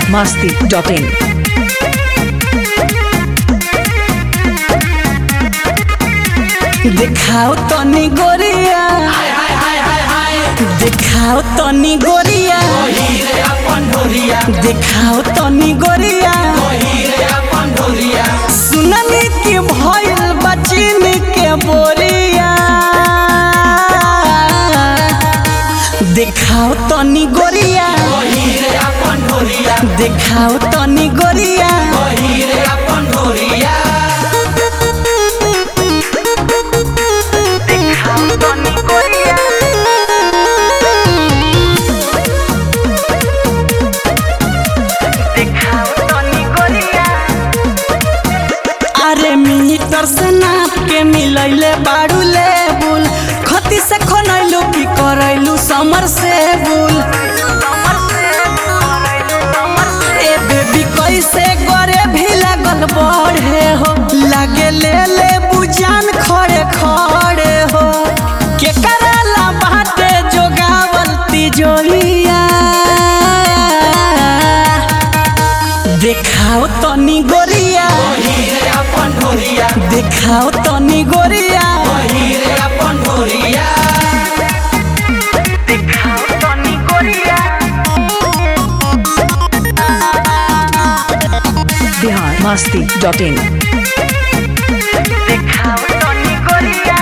masti.in. दिखाओ तनी गोरिया दिखाओ तनी गोरिया दिखाओ तनी गोरिया सुननी की भइल बचिन के बोरिया दिखाओ तनी गोरिया दिखाओ तनी गोरिया दिखाओ तनी गोरिया दिखाओ तनी गोरिया अरे मीटर से नाप के मिलैले बाड़ू लेबुल खती से खनैलू की करैलू समर से बुल ए बेबी कैसे गोरे भी लगल बढ़े हो लागे ले ले बुजान खड़े खड़े हो के कराला बाटे जोगावल तिजोरिया देखाओ तनी गोरिया देखाओ तनी गोरिया देखाओ तनी गोरिया Bihar masti.in. देखाओ तनी गोरिया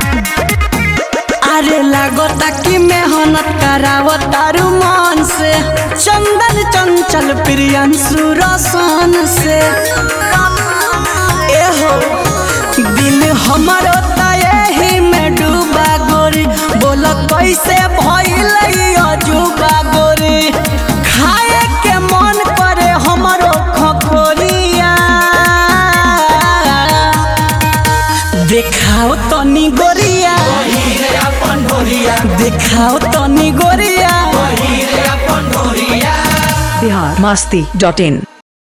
अरे लागता कि मेहनत करावत तारू मन से चंदन चंचल प्रियंशु रसन से एहो दिल हमरो त एही में डूबा गोरी बोल कैसे भइल अजूबा गोरी खाए के मन करे हमरो खखोरिया देखाओ तनी गोरिया देखाओ तनी गोरिया Bihar masti.in.